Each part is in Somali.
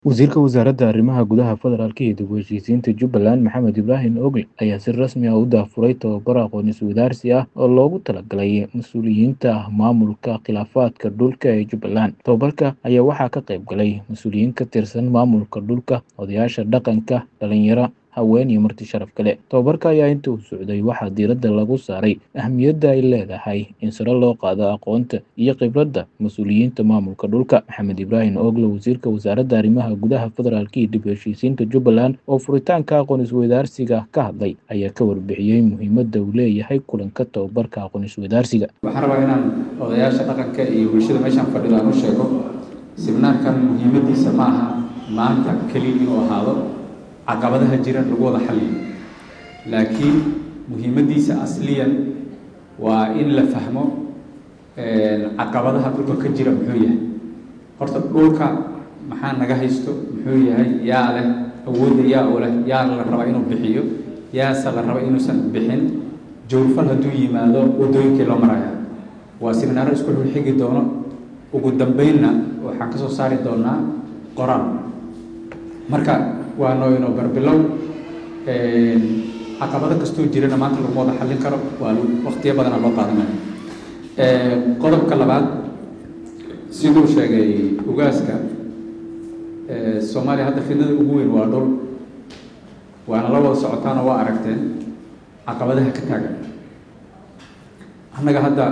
Wasiirka Wasaaradda Arrimaha Gudaha Federaalka iyo dib u heshiisiinta Jubbaland Maxamed Ibraahin Ogle ayaa si rasmi ah u daahfuray tababar aqoon-is-weydaarsi ah oo loogu talagalay mas'uuliyiinta maamulka khilaafaadka dhulka ee Jubbaland. Tababarka ayaa waxaa ka qayb galay mas'uuliyiin ka tirsan maamulka dhulka, odayaasha dhaqanka, dhalinyaro, haween iyo marti sharaf kale. Tababarka ayaa inta uu socday waxaa diiradda lagu saaray ahmiyadda ay leedahay in sare loo qaado aqoonta iyo khibradda mas'uuliyiinta maamulka dhulka. Maxamed Ibraahin Ogle, Wasiirka Wasaaradda Arrimaha Gudaha Federaalka iyo dib u heshiisiinta Jubbaland, oo furitaanka aqoon-is-weydaarsiga ka hadlay, ayaa ka warbixiyey muhiimadda uu leeyahay kulanka tababarka aqoon-is-weydaarsiga. waxaan rabaa inaan odayaasha dhaqanka iyo bulshada meeshaan fadhida aan u sheego siminaarkan muhiimadiisa ma aha maanta keliya inuu ahaado caqabadaha jira lagu wada xalliyo laakiin muhiimadiisa asliyan waa in la fahmo caqabadaha dhulka ka jira muxuu yahay horta dhulka maxaa naga haysto muxuu yahay yaa leh awoodda yaa u leh yaa la rabaa inuu bixiyo yaase la raba inuusan bixin jawrfal hadduu yimaado waddooyinkii loo maraya waa siminaaro isku xigi doono ugu dambeynna waxaan ka soo saari doonaa qoraal marka waa noo inoo barbilow caqabado kastoo jirana maanta laguma wada xallin karo waa waqtiyo badana loo qaadanaya qodobka labaad siduu sheegay ugaaska soomaaliya hadda fidnada ugu weyn waa dhul waana la wada socotaana waa aragteen caqabadaha ka taagan annaga hadda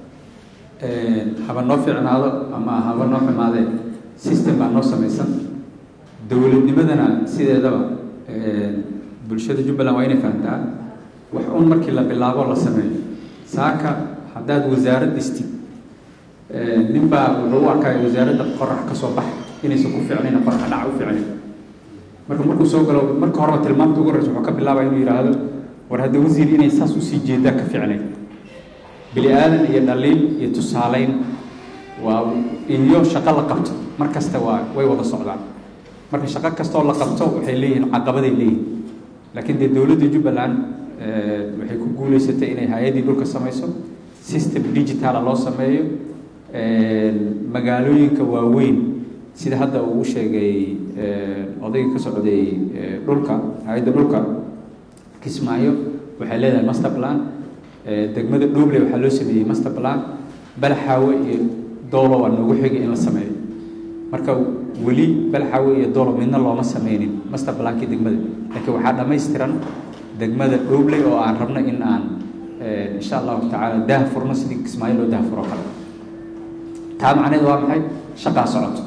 haba noo fiicnaado ama haba noo xumaadee system baa noo samaysan dowladnimadana sideedaba bulshada jubbaland waa inay fahamtaa wax un markii la bilaabo la sameeyo saaka haddaad wasaarad dhistid nin baa wuxuu u arkaya wasaaradda qorax ka soo bax inaysan ku fiicnayn qorax dhaca u fiicnayn marka markuu soo galo marka horeba tilmaamta ugu horreysa wuxuu ka bilaabaya inuu yidhaahdo war hadda wasiir inay saas usii jeedaa ka fiicnayn bini aadan iyo dhaliil iyo tusaaleyn waa iyo shaqo la qabto mar kasta waa way wada socdaan marka shaqo kastoo la qabto waxay leeyihiin caqabaday leeyihin laakiin dee dowladda jubbaland waxay ku guuleysatay inay hay-addii dhulka samayso system digitala loo sameeyo magaalooyinka waaweyn sida hadda uu sheegay odayga ka socday dhulka hay-adda dhulka kismaayo waxay leedahay master plan degmada dhoble waxaa loo sameeyey master plan balaxaawe iyo doolo waa noogu xigay in la sameeyo marka weli balaxaawe iyo doolo midna looma sameynin master plankii degmada laakiin waxaa dhammaystiran degmada dhoble oo aan rabno in aan insha allahu tacaala daah furno sidii kismaayo loo daah furo kale taa macneed waa maxay shaqaa socoto